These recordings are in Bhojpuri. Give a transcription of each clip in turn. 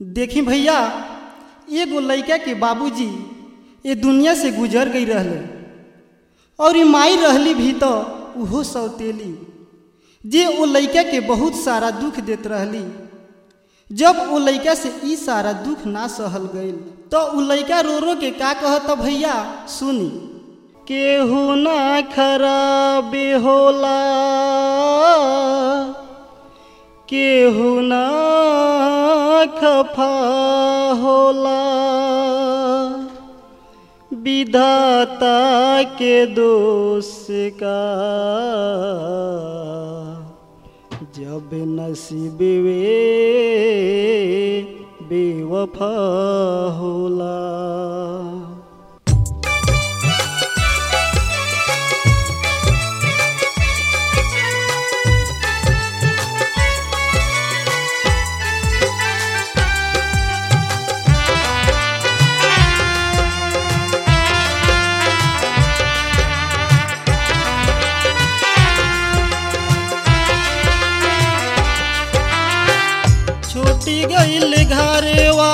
देखी भैया एगो लड़का के बाबूजी ये दुनिया से गुजर गई रहले और ई माई रहली भी तो उहो सौतेली जे ओ लड़का के बहुत सारा दुख देत रहली जब ओ लड़का से ई सारा दुख ना सहल गईल तो उ लड़का रो रो के का कहत भैया सुनी केहू ना खराब होला केहू ना खफा होला विधाता के दोष का जब नसीब वे बेवफा होला छूटी गईल घरवा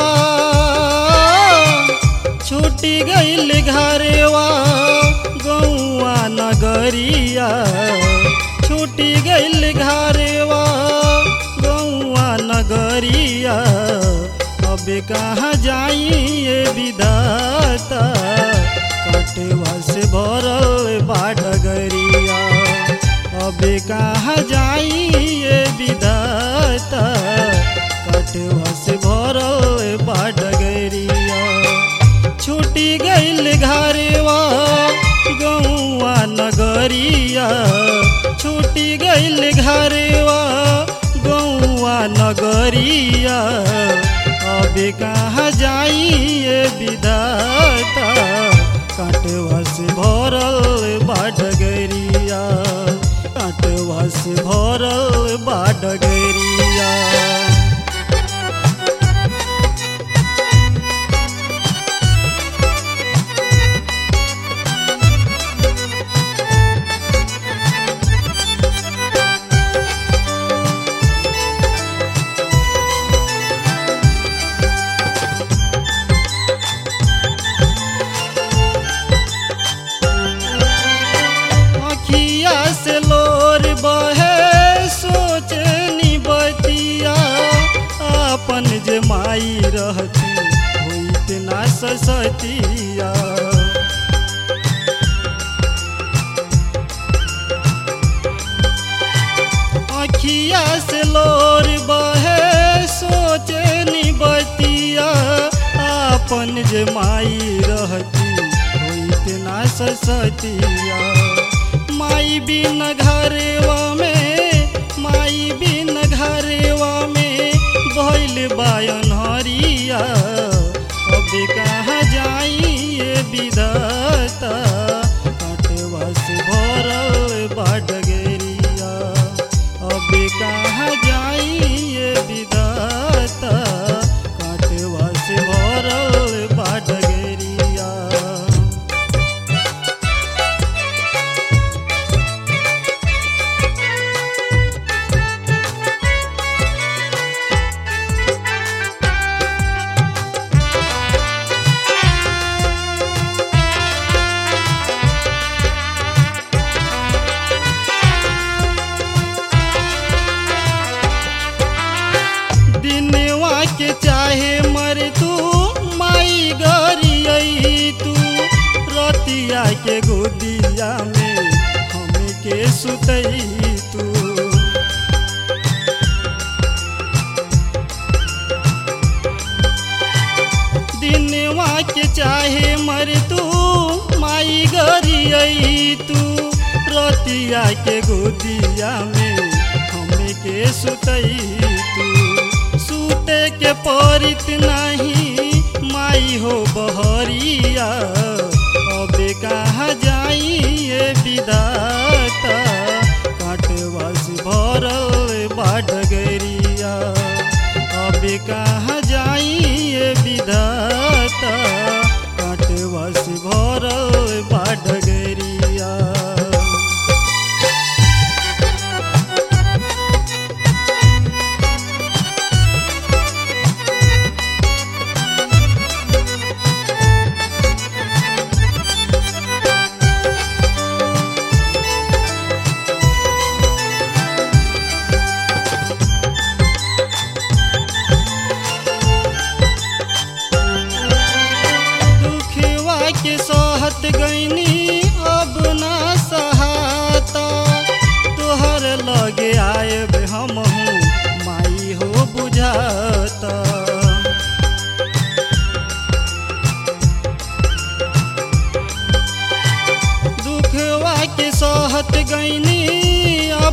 छूटी गईल घरवा गौआ नगरिया छूटी गईल घरवा गौआ नगरिया अब कहाँ जाइए विधाता कटवा से भरल बाडगरिया अब कहाँ जाइए विधाता कटवा से भरल बाडगरिया छूटी गईल घरवा गौआ नगरिया छूटी गईल घरवा गौआ नगरिया अब कहाँ जाइए विधाता काटवा से भरल बाडगरिया काटवा से भरल बाडगरिया अखिया से लोर बहे सोचनी बतिया अपन जे माई रहती होइत ना ससतिया अखिया से लोर बहे सोचनी बतिया अपन जे माई रहती होइत ना ससतिया माई बिन घरवा में माई बिन घरवा में भइल बायन हरिया अब कहाँ जाइए विधाता कटवा से भरल बाडगरिया अब कहाँ जाइए विधाता कटवा से भरल बाडगरिया दिनवा के चाहे मर तू माई गरियई तू रतिया के गोदिया में हमके सुतई तू दिनवा के चाहे मर तू माई गरियई तू रतिया के गोदिया में हमके सुतई तू सूते के परित नहीं माई हो बहरिया अब कहाँ जाइए विदाता काटवा से भरल बाडगरिया अब कहाँ जाइए विदाता काटवा से भरल बाडगरिया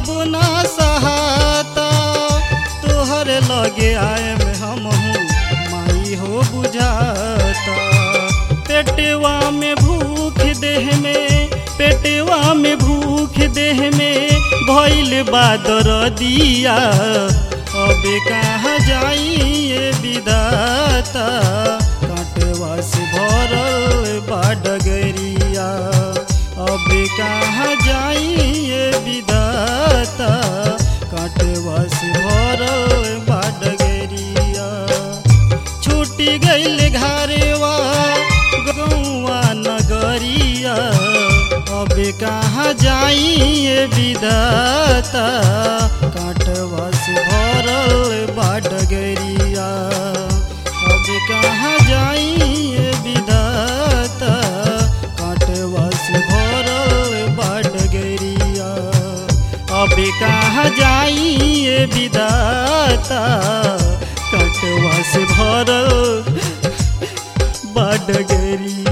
अब ना सहाता तोहर लगे आए में हम हूँ माई हो बुझाता पेटवा में भूख देह में पेटवा में भूख देह में भइल बादर दिया अब कहाँ जाइए विदाता कांटवा से भरल बाडगरिया अब कहाँ जाइए विदाता कांटवा से भरल बाडगरिया छूटी गईल घरवा गौवा नगरिया अब कहाँ जाइए विदाता कांटवा से भरल बाडगरिया अब कहाँ जाइए विदाता कांटवा से भरल बाडगरिया अब कहाँ जाइए विदाता कटवा से भरल बाडगरी